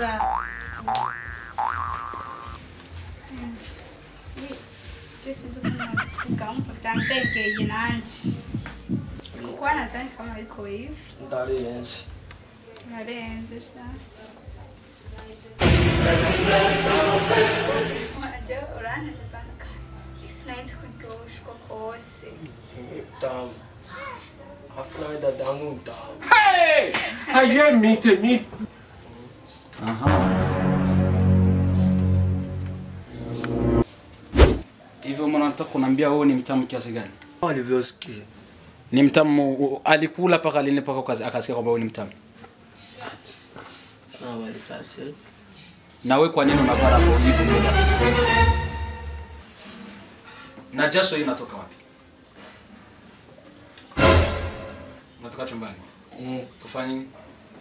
sawa. Mm. Ni- Jesi ndo nikampa tantekeye nanje. Sikukuwa nadhani kama iko hivi. ndarenze Narenze sha. Unajua uraneze sana kandi. Sinahise kuryoshwa kose. damu afu nawe dadangu mdamu Hey! Aye, mite, mite. Aha. Hivyo mwana nataka kuniambia wewe ni mtamu kiasi gani? walivyosikia Ni mtamu u- alikula paka lini paka ukazi- akasikia kwamba wewe ni mtamu. na walifasi Na wewe kwa nini unavaa hapo hivyo mbele yako? Na jasho hii inatoka wapi? Unatoka chumbani. Kufanya nini?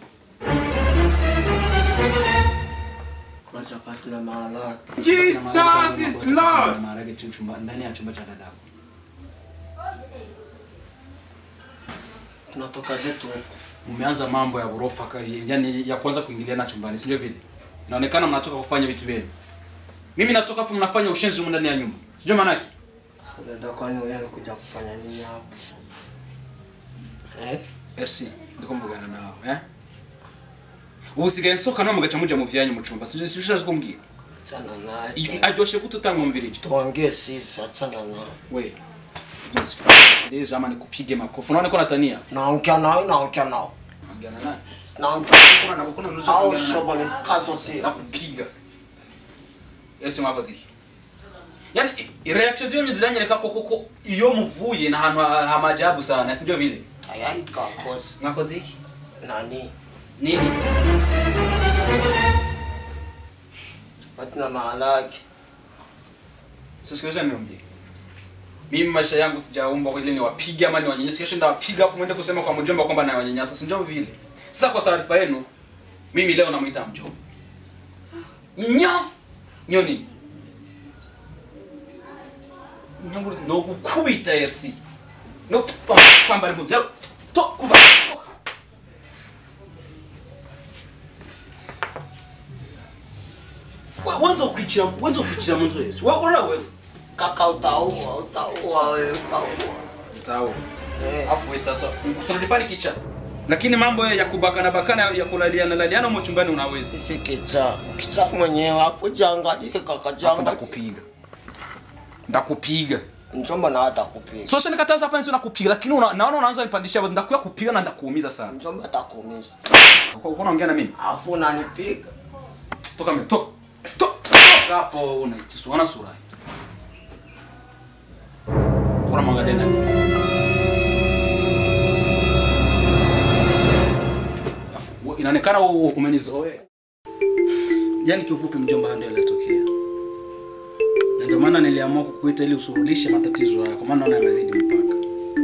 kuna chapati na maharage Jesus is Lord. Maharage tu chumba ndani ya chumba cha dadako. tunatoka zetu huko Umeanza mambo ya ghorofa ka- yani ya kwanza kuingiliana chumbani, si ndio vile? Inaonekana mnatoka kufanya vitu vyenu. Mimi natoka afu mnafanya ushenzi humu ndani ya nyumba. Sijui maana yake. Sasa dada kwani wewe kuja kufanya nini hapo eh Merci. Ndiko mvugana nawe, eh? Usigaye nsoka no mugaca muja mu vyanyu mu cumba. Sijui sijui kumbwira. chana naye I- Aryoshe gute utamwumvirije? tuongee sisi achana naye We. Yes. Ndio zama nikupige makofi. Unaona niko natania? naongea nawe naongea nawe Ongea naye. naongea Kuna na kuna nusu. au shobo ni kazo si ndakupiga ese mwakoze iki yani i- reaction zenyu ziranyereka ko koko iyo muvuye na hantu ha- hamajabu sana sivyo vile tayari kakosi mwakoze iki nani nini chapati na maharage sisikiliza niambie mimi maisha yangu sijaumba kwa ile niwapige ama niwanyanyase kesho ndawapiga afu mwende kusema kwa mjomba kwamba nawanyanyasa si ndio vile sasa kwa taarifa yenu mimi leo namuita mjomba nyo nyo nini nyangu no gukubita RC no kwambara impuzu yaro to kuva toka. Wa- wanza ukwicira wanza ukwicira mu nzu yesu wewe ura wewe kaka utaua utaua wewe utaua Sawa. eh Afu wewe sasa usunalifani kicha. Lakini mambo ya kubakana bakana ya kulaliana laliana mo chumbani unaweza. sisi kicha kicha mwenyewe afu jangalie kaka Afu janga ndakupiga. Ndakupiga. mchomba na hata kupiga So sasa nikataza hapa nisio nakupiga lakini una, naona unaanza nipandishia hapo ndakuya kupiga na ndakuumiza sana. mchomba atakuumiza Uko uko unaongea na mimi? afu unanipiga Toka mbele. Toka. Toka Toka hapo una kisuana sura. Kuna mwangalia nani? Afu, we- Inaonekana u- umenizoea. Yaani kiufupi mjomba ndio yalitokea. Na ndio maana niliamua kukuita ili usurulishe matatizo haya kwa maana naona yamezidi mpaka.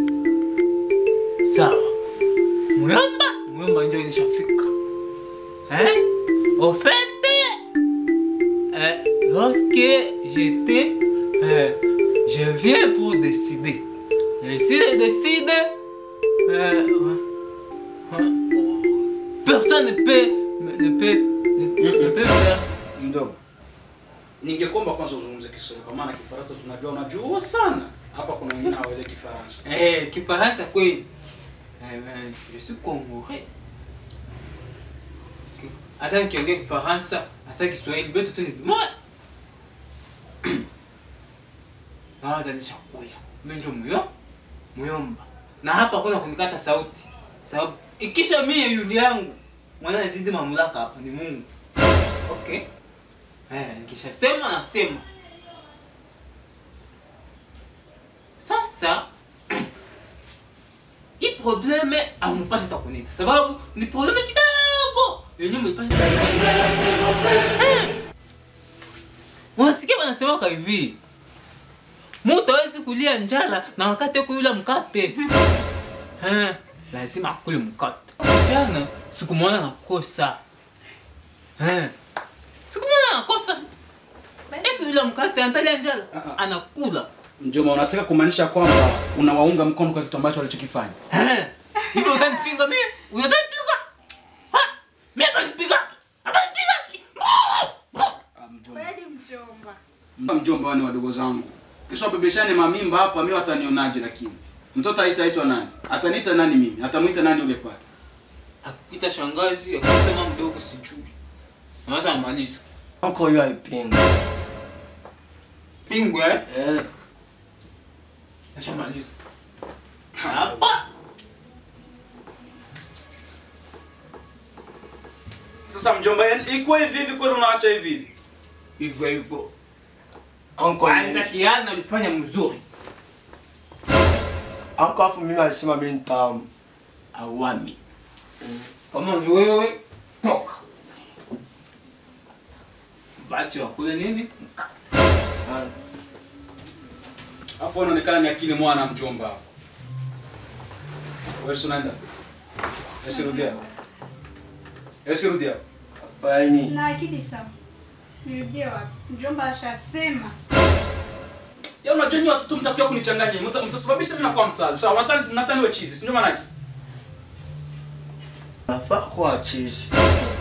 sawa muyomba muyomba njo inishafika hein au fait euh, lorsque j'étais euh, je viens pour décider et si je décide euh, euh, personne ne peut ne peut ne, ne peut faire Mdogo. Ningekuomba kwanza uzungumze Kiswahili kwa maana Kifaransa tunajua unajua sana. Hapa kuna wengine hawaelewi Kifaransa. Eh, kifaransa kweli. Eh, ben, je suis congolais. Hata nikiongea kifaransa, hata Kiswahili bado tu ni vimoja. Nawaza nishakuya. Mimi ndio muyo muyomba. Na hapa kuna kunikata sauti. Sababu ikisha mie yule yangu mwana nazidi mamlaka hapa ni Mungu. Okay? Eh, nikishasema nasema. Sasa hii probleme amupasi hata kunita sababu ni probleme kidogo yenye mlipasi unasikia wanasemaka hivi mutu awezi kulia njala na wakati kuyula mkate Eh, lazima akule mkate jana sikumwona nakosa Eh, sikumwona nakosa ekuyula mkate antalia njala Ah, ah. anakula Mjomba, unataka kumaanisha kwamba unawaunga mkono kwa kitu ambacho walichokifanya? Hivyo utanipinga mimi? Utanipinga? Ha? Mimi atanipiga? Atanipiga? mjomba wani wadogo zangu kisha wabebeshane mamimba hapa mi watanionaje lakini mtoto aitaitwa nani ataniita nani mimi atamwita nani ule pale akikuita shangazi akikuita mama mdogo sijui naweza amaliza Anko hiyo haipingi. pingwe eh? Eh, nashamaliza hapa sasa mjomba ikuwa hivi hivi kweli unaacha hivi hivi hivyo hivyo anko kwanza kiana ulifanya mzuri anko afu mimi alisema mimi ni tamu. awami kama ni wewe toka vache wakule nini Sana. afu unaonekana ni akili mwana mjomba hapo wewe si unaenda esirudia esirudia Faini. Na akili sawa. Nirudie wapi? Mjomba ashasema. ya unajua nyinyi watoto mtakuja kunichanganya mta- mtasababisha mimi nakuwa msazi sawa natani natani we chizi ndio maana yake Nafaa kuwa chizi.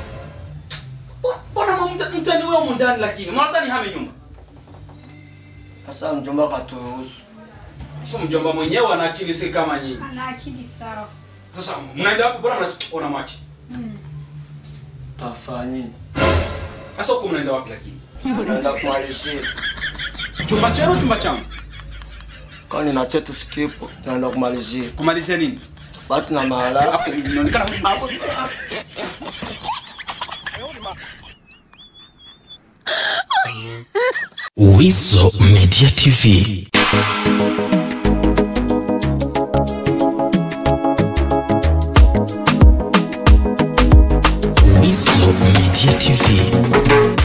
mbona mwa- mta- mtani wewe humu ndani lakini mnatani hame nyumba Sasa mjomba katuruhusu. Kwa mjomba mwenyewe ana akili si kama nyinyi Ana akili sawa. sasa mnaenda hapo bora mnaona machi Tafanya nini? sasa huko mnaenda wapi lakini Naenda kumalizia. chumba chenu chumba changu Kwani na chetu skipo. Tunaenda kumalizia. kumalizia nini Batu na mahala. afu inaonekana hapo Wizo Media TV. Wizo Media TV.